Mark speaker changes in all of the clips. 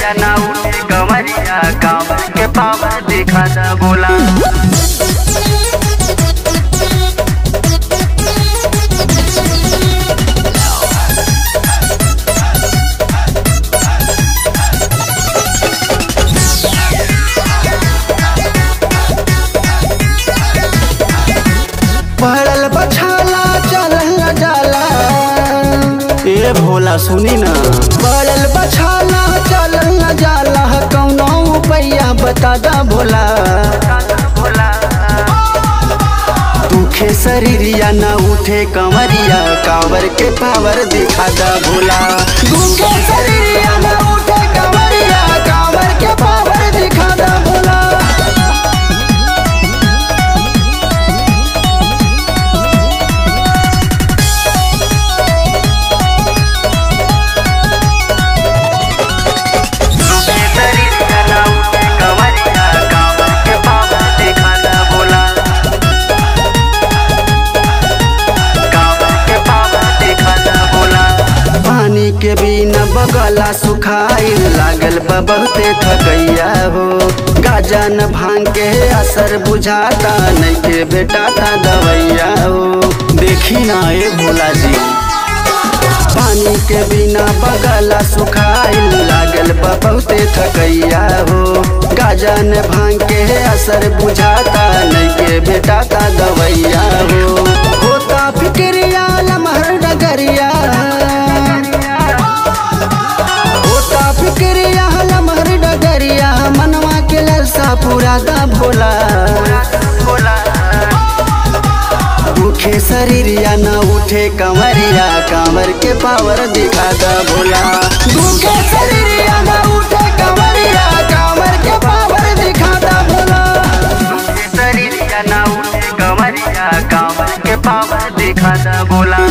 Speaker 1: शरीरिया ना उठे कमरिया कांवर के पावर दिखा दा बोला
Speaker 2: पड़ल बछाला चलल न जाला ए भोला सुनी ना पड़ल बछाला चलल न जाला कौनो पैया बता दा भोला
Speaker 1: बोला
Speaker 2: दुखे शरीरिया न उठे कंवरिया कांवर के पावर दिखा दा भोला दुखे शरीरिया न उठे कंवरिया कांवर के पावर दिखा दा भोला
Speaker 1: उठे शरीरिया ना उठे कमरिया कांवर के पावर दिखा दा बोला कांवर के पावर दिखा दा बोला
Speaker 2: पानी के बिना बगला सुखाइल लागल बा बहुते थकैया हो गाजा न भांग के असर बुझाता नहीं के बेटाता दवैया हो देखी ना ए भोला जी पानी के बिना बगला सुखाइल लागल बा बहुते थकैया हो गाजा न भांग के असर बुझाता नहीं के बेटाता दवैया हो होता फिक्रिया लमहर डगरिया होता फिक्रिया लमहर डगरिया मनवा के लरसा पूरा दा भोला
Speaker 1: बोला
Speaker 2: दुखे शरीरिया न उठे कंवरिया कांवर के पावर दिखा दा भोला दुखे शरीरिया न उठे कंवरिया कांवर के पावर दिखा दा भोला
Speaker 1: उठे शरीरिया ना उठे कमरिया कांवर के पावर दिखा दा बोला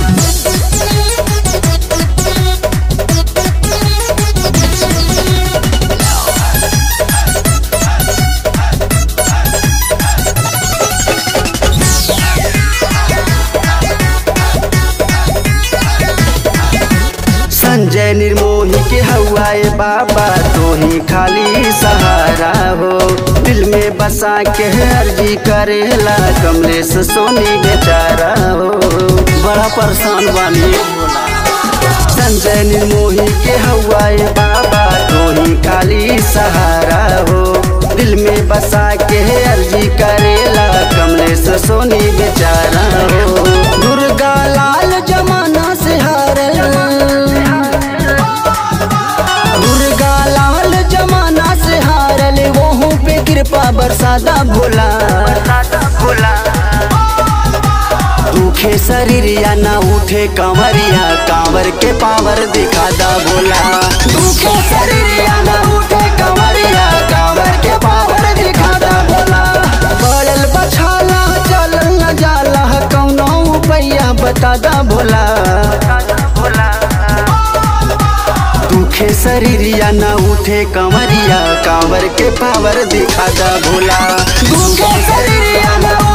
Speaker 2: संजय निर्मोही के हवाए बाबा तो ही खाली सहारा हो दिल में बसा के अर्जी करेला कमलेश सोनी बेचारा हो बड़ा परेशान बानी संजय निर्मोही के हवाए बाबा तो ही खाली सहारा हो दिल में बसा के अर्जी करेला कमलेश सोनी बेचारा हो दुर्गा लाल जमाना से हारे दुर्गा लाल जमाना से हारल वहू पे कृपा बरसादा भोला
Speaker 1: बोला
Speaker 2: दुखे शरीरिया ना उठे कंवरिया कांवर के पावर दिखा दा भोला दुखे शरीरिया ना उठे कंवरिया कांवर के पावर दिखा दा भोला पड़ल बछाला चलल न जाला कौनो पैया बता दा भोला
Speaker 1: बोला
Speaker 2: दुखे शरीरिया न उठे कंवरिया कांवर के पावर दिखा दा भोला दुखे शरीरिया न